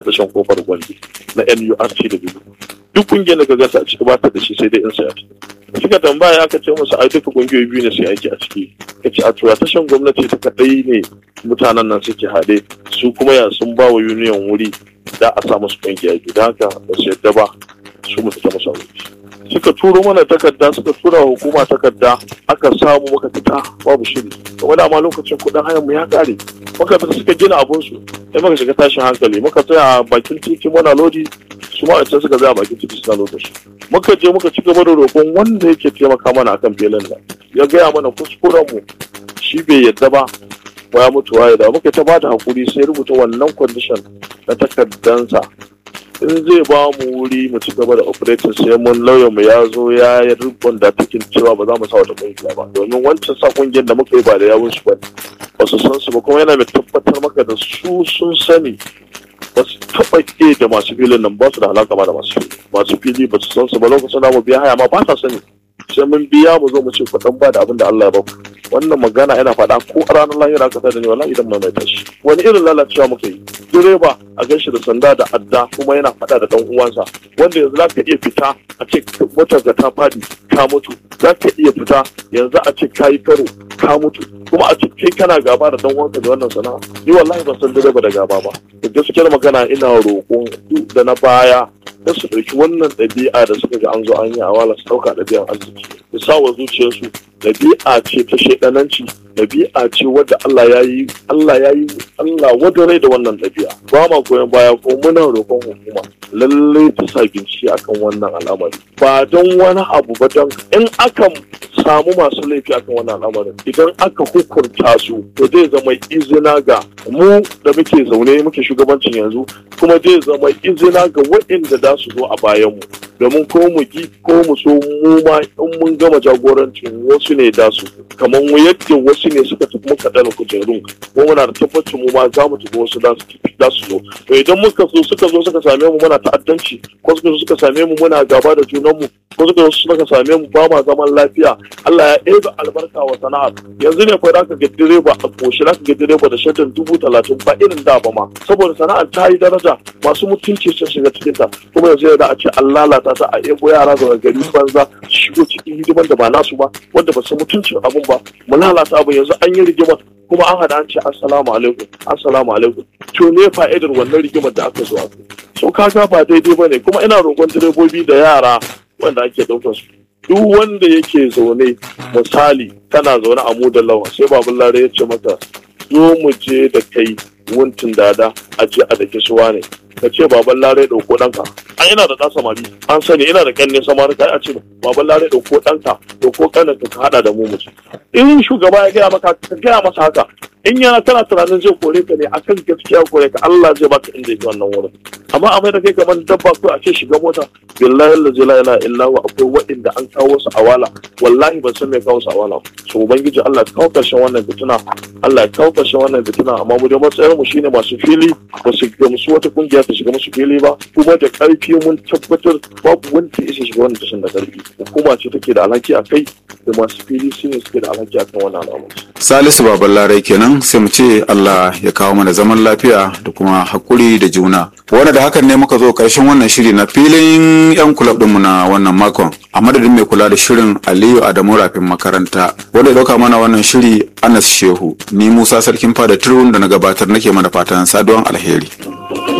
tashan kofar gwandi na NURT da biyu duk kungiyar da ka gasa a ciki ba ta da shi sai dai in saya suka tambaya aka ce musu ai duka kungiyoyi biyu ne sai aiki a ciki ka ce a tura tashan gwamnati ta kadai ne mutanen nan suke haɗe su kuma ya sun ba wa union wuri da a sa musu kungiya biyu da haka ba su yadda ba su mu fita musu wuri suka turo mana takarda suka tura wa hukuma takarda aka samu muka fita babu shiri kuma dama lokacin kuɗin hayan mu ya kare muka fita suka gina abun su sai muka shiga tashin hankali muka tsaya a bakin titi muna lodi su ma can suka tsaya a bakin titi suna lodin su muka je muka ci gaba da roƙon wanda yake taimaka mana akan filin nan ya gaya mana kuskuren mu shi bai yadda ba ba ya mutu waye da muka ta bada hakuri sai rubuta wannan condition na takardansa in zai ba mu wuri mu ci gaba da operating sai mun lauyan mu ya zo ya yi rubun da take cewa ba za mu sa wata kungiya ba domin wancan sa kungiyar da muka yi ba da yawun su ba ba su san su ba kuma yana mai tabbatar maka da su sun sani ba su taɓa ke da masu filin nan ba su da halaka ba da masu fili masu fili ba su san su ba lokacin da mu biya haya ma ba sa sani sai mun biya mu zo mu ce kuɗin ba da abin da Allah ya ba ku wannan magana yana faɗa ko a ranar lahira ka da ne wallahi idan mai tashi wani irin lalacewa muka yi direba a ganshi da sanda da adda kuma yana faɗa da dan uwansa wanda yanzu zaka iya fita a ce motar ka ta fadi ka mutu zaka iya fita yanzu a ce kayi karo ka mutu kuma a ce kai kana gaba da dan uwanka da wannan sana'a ni wallahi ban san direba da gaba ba da gaskiyar magana ina roƙon duk da na baya da su ɗauki wannan ɗabi'a da suka ga an zo an yi a wala su ɗauka ɗabi'an arziki su sa wa zuciyarsu ɗabi'a ce ta shaidananci ɗabi'a ce wadda Allah ya yi Allah ya yi Allah wadda rai da wannan ɗabi'a ba ma goyon baya ko muna roƙon hukuma lallai ta sa bincike akan wannan al'amari ba don wani abu ba don in aka samu masu laifi akan wannan al'amarin idan aka hukunta su to zai zama izina ga mu da muke zaune muke shugabancin yanzu kuma zai zama izina ga waɗanda za su zo a bayanmu domin ko mu ki ko mu so mu ma in mun gama jagorancin wasu ne da su kamar mu yadda wasu ne suka tafi muka dana kujerun ko muna da tabbacin mu ma za mu tafi wasu da su zo to idan muka so suka zo suka same mu muna ta'addanci ko suka zo suka same mu muna gaba da junanmu ko suka zo suka same mu ba ma zaman lafiya Allah ya ɗebe albarka wa sana'ar yanzu ne fa zaka ga direba a koshi zaka ga direba da shaddan dubu talatin ba irin da ba ma saboda sana'ar ta yi daraja masu mutunci sun shiga cikin ta kuma yanzu da a ce an lalata ta a ebo yara daga gari banza shigo cikin hidiman da ba nasu ba wanda ba su mutuncin abun ba mu lalata abu yanzu an yi rigimar kuma an hada an ce assalamu alaikum assalamu alaikum to ne fa'idar wannan rigimar da aka zo a so kaga ba daidai ba ne kuma ina roƙon direbobi da yara wanda ake ɗaukar su duk wanda yake zaune misali kana zaune a mu da lawa sai babun lare ya ce maka zo mu je da kai wuntin dada a je a dake suwa ne ka ce baban lare ɗauko ɗanka an ina da ɗan samari an sani ina da ƙanne samari kai a ce baban lare ɗauko ɗanka ɗauko ƙaninka ka haɗa da mu mutu in shugaba ya gaya maka ka gaya masa haka in yana kana tunanin zai kore ka ne akan gaskiya kore ka Allah zai baka inda yake wannan wurin amma a mai da kai kamar dabba ko a ce shiga mota billahi la ilaha illa huwa akwai waɗanda an kawo su awala wallahi ban san me kawo su awala so ubangiji Allah ya kawo karshen wannan fitina Allah ya kawo karshen wannan fitina amma mu da matsayar mu shine masu fili ba su gamsu wata kungiya ta shiga musu fili ba kuma da karfi mun tabbatar babu wanda ya shiga wannan tashin da karfi hukuma ce take da alhaki a kai da masu fili su ne suke da alhaki akan wannan al'amari Salisu Baban Larai kenan sai mu ce Allah ya kawo mana zaman lafiya da kuma hakuri da juna. Wanda da hakan ne muka zo karshen wannan shiri na filin 'yan kulab ɗinmu na wannan makon. A madadin mai kula da shirin Aliyu Adamu Rafin makaranta. Wanda ya ɗauka mana wannan shiri Anas Shehu. Ni Musa Sarkin Fada Turun da na gabatar nake mana fatan saduwan alheri.